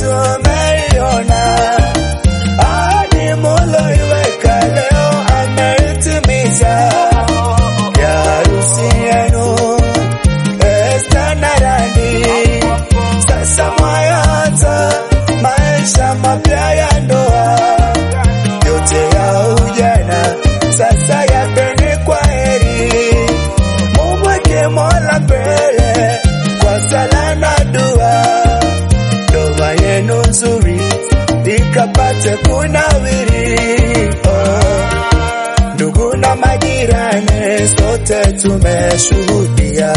tumeiona, ahadi muloiweka leo ameitimiza. Ya harusi yenu Esta na Randi, sasa mwayaanza maisha mapya ya ndoa, yote ya ujana sasa yapeni kwa heri, mumweke Mola mbele kwa sala na dua, ndoa yenu nzuri ikapate kunawiri. Oh, ndugu na majirani, sote tumeshuhudia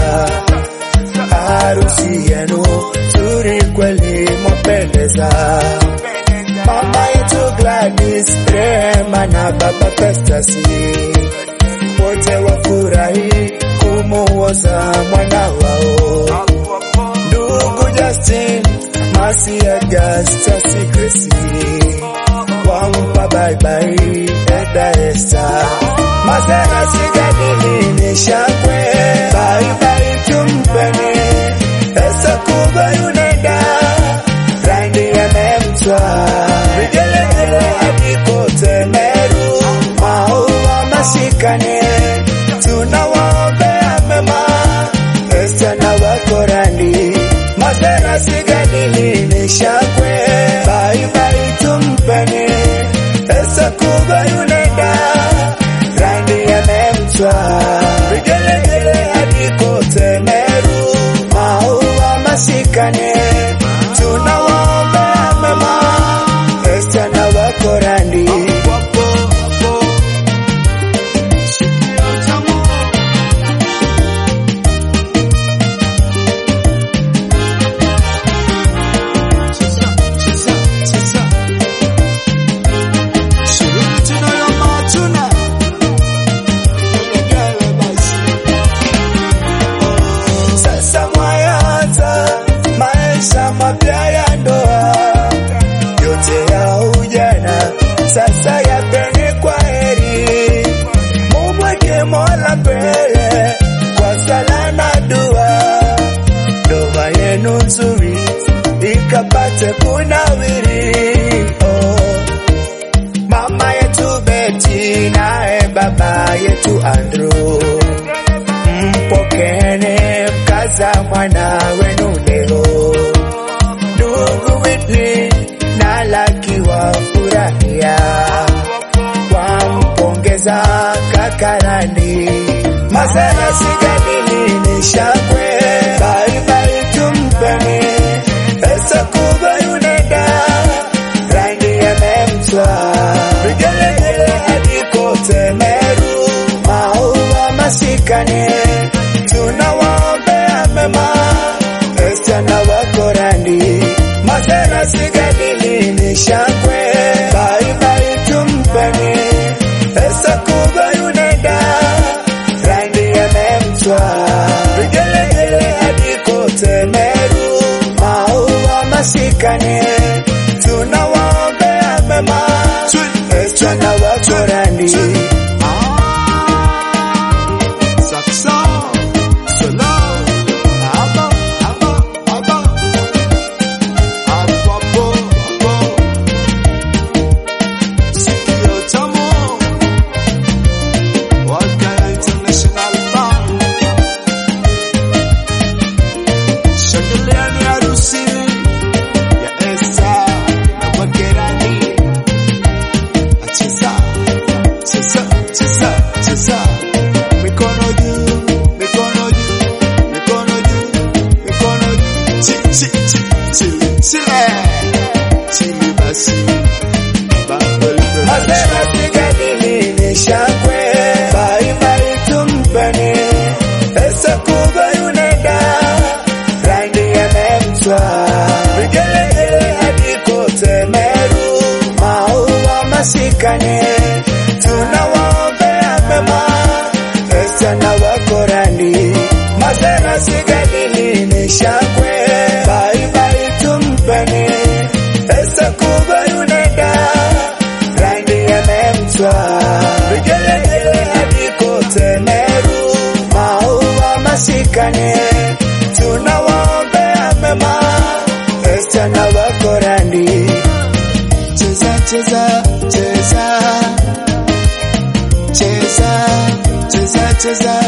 harusi yenu nzuri kweli, mwapendeza. Mama yetu Gladys, Rehema na baba Festus wote wafurahi kumuoza mwana wao. Ndugu Justin, Masi ya Justus Gracie wampa bye bye Eda Esther Masera sigadili ni shakwe bye bye tumpeni Esa kuba yunenda Randi yamemtwa Vigelegele hadi kote Meru Maua mashikane Tunawaombea mema Esta na wako Randi Masera sigadili ni shakwe Bye bye tumpeni Esa kuba yunenda Randi yamemtwa Vigelegele hadi kote Meru Maua mashikane Tunawaombea mema Esta na wako Randi Sasa mwayaanza maisha mapya ya ndoa, yote ya ujana sasa yapeni kwa heri, mumweke Mola mbele kwa sala na dua, ndoa yenu nzuri ikapate kunawiri. Oh, mama yetu Beti naye baba yetu Andrew mpokene mkaza mwana wenu leo. Ndugu Whitney na Laki wafurahia, wampongeza kakarani. Masera sigadili ni shakwe, bye bye tumpeni pesa kubwa yunenda rangi yamemtwa vigelegele hadi kote Meru maua mashikane tunawaombea mema Esta na wako Randi Masera sigadili ni shakwe bye bye tumpeni Esta kubwa yunenda rangi yamemtwa vigelegele hadi kote Meru maua mashikane tunawaombea mema Esta na wako Randi Mikono juu, mikono juu, mikono juu, mikono juu. Chi, chi, chi, chili, chile. Chili basi. Bumble Masera sigadili ni shakwe bye bye tumpeni pesa kubwa yunenda rangi yamemtwa vigelegele hadi kote Meru maua mashikane tunawaombea mema Esta na wako Randi Masera sigadili ni shakwe bye bye tumpeni pesa kubwa yunenda cheza